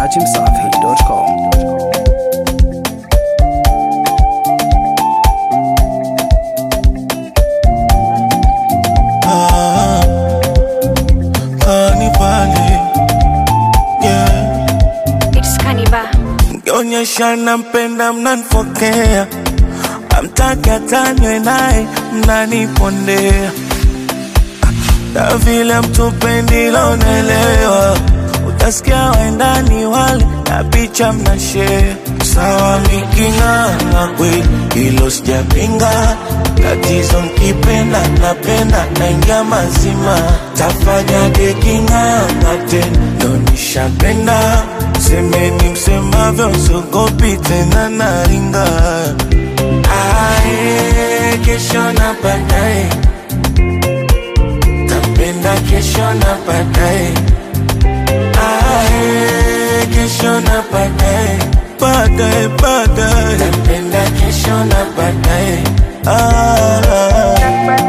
dachimsafi.com. Ah, kanibali, yeah. It's Kaniba. Mkionyesha nampenda mnanifokea, amtaki atanywe naye mnanipondea, na vile mtupendi lonelewa, utasikia waendani wale na picha mnashare. Sawa miking'ang'a kweli, hilo sijapinga. Tatizo mkipenda napenda naingia mazima, tafanya deking'ang'a tena, ndo nishapenda. Semeni msemavyo, sogopi tena naringa. Ae, kesho na baadaye tapenda kesho na baadaye Ae, kesho na baadaye baadaye baadaye tapenda kesho na baadaye ah.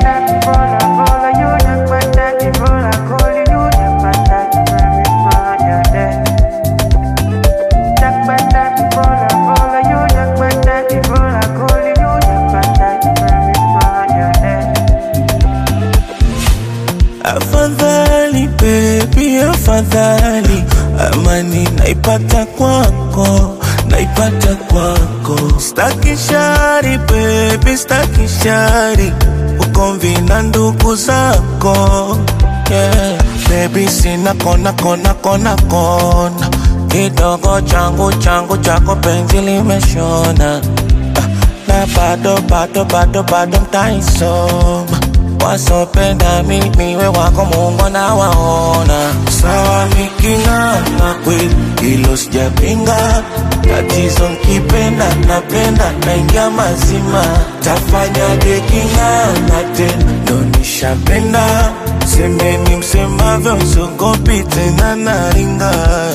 Afadhali baby, afadhali amani naipata kwako, naipata kwako. Staki shari baby, staki shari, ugomvi na ndugu zako yeah. Baby sina kona kona kona kona, kidogo changu changu chako penzi limeshona Ah, na bado bado bado bado mtaisoma wasopenda mimi we wako Mungu anawaona. Sawa miking'ang'a kweli, hilo sijapinga. Tatizo nkipenda napenda naingia mazima, tafanya deking'ang'a tena, ndo nishapenda. Semeni msemavyo, sogopi tena naringa.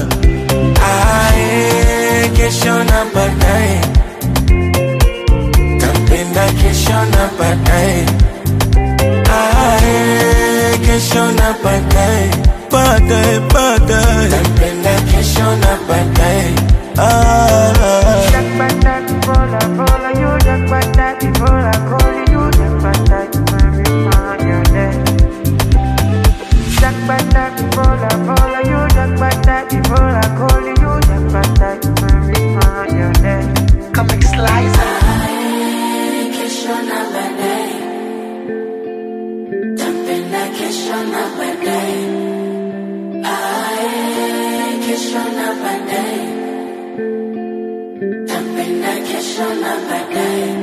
Ae, kesho na baadaye tapenda kesho na baadaye Ae, kesho na baadaye baadaye baadaye tapenda kesho na baadaye ah. Comic Slicer. Kesho na baadaye, tapenda kesho na baadaye, ae, kesho na baadaye, tapenda kesho na baadaye.